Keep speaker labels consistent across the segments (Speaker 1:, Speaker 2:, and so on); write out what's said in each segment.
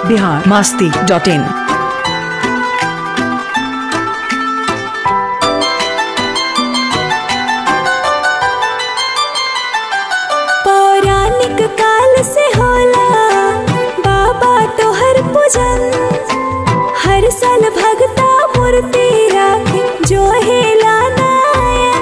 Speaker 1: Bihar Masti dot in
Speaker 2: पौराणिक काल से होला बाबा तोहर पूजन हर साल भगता मूर्ति राखे जो हेला नायन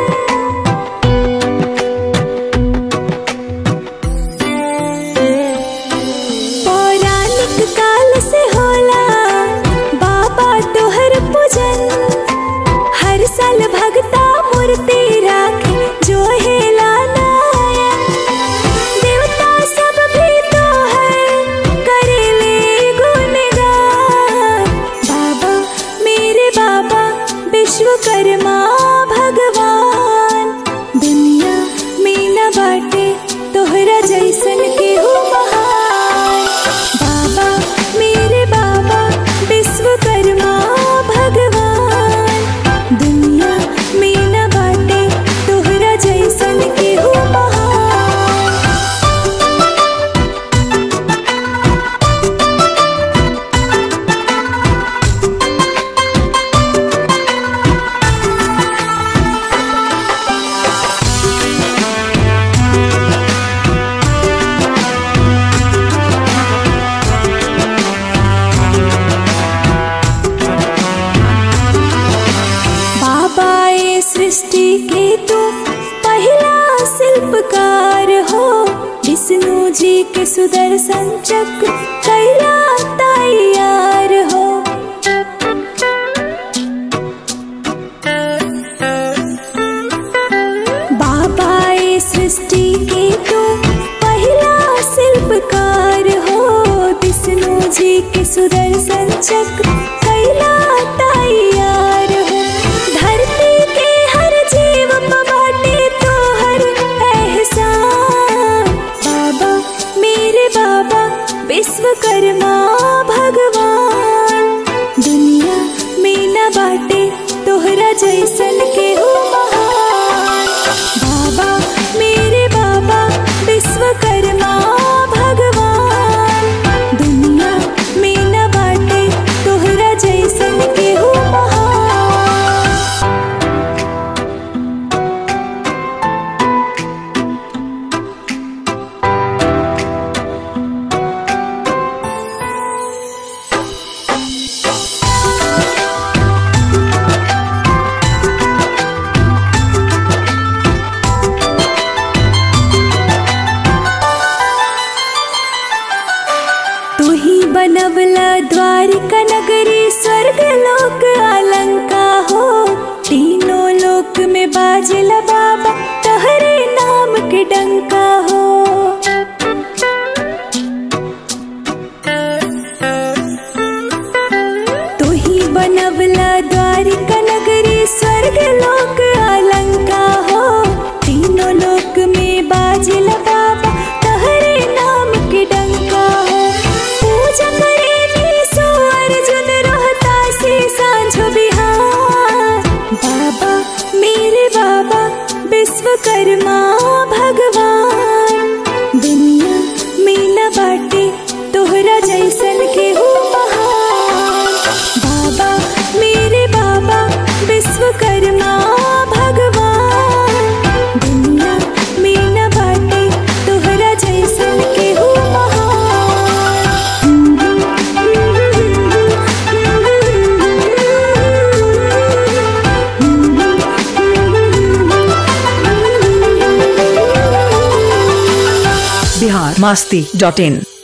Speaker 2: पौराणिक काल से होला बाबा तोहर पूजन हर साल भगता मूर्ति राखे जो हेला नायन देवता सब भी तोहर करेले गुणगान बाबा मेरे बाबा विश्वकर्मा भगवान दुनिया में न बाटे तोहरा जैसन केहू महान बाबा मेरे बाबा विश्वकर्मा भगवान दुनिया में न बाटे तोहरा जैसन केहू महान बाबा ये सृष्टि के तू पहला शिल्पकार हो विष्णु जी के सुदर्शन चक्र कैला तैयार हो बाबा ये सृष्टि के तू पहला शिल्पकार हो विष्णु जी के सुदर्शन चक्र कैला तैयार हो धरती के हर जीव प बाटे तोहर एहसान बाबा मेरे बाबा विश्वकर्मा भगवान दुनिया में न बाटे तोहरा जैसन के हो महान बाबा मेरे बाबा विश्वकर्मा भगवान दुनिया में न बाटे तोहरा जैसन के हो महान तू ही बनवला द्वारिका नगरी स्वर्ग लोक अलंका हो तीनों लोक में बाजला बाबा तहरे नाम के डंका हो तू ही बनवला द्वारिका नगरी स्वर्ग लोक अलंका हो तीनों लोक में बाजला बाबा तहरे नाम के डंका हो पूजा करेली सो अर्जुन रहता से सांझो बिहार बाबा मेरे बाबा विश्वकर्मा भगवान दुनिया में न बाटे तोहरा जैसन के हो महान बाबा मेरे बाबा विश्वकर्मा भगवान दुनिया में न बाटे तोहरा जैसन के हो महान
Speaker 1: बिहार मास्ती डॉट इन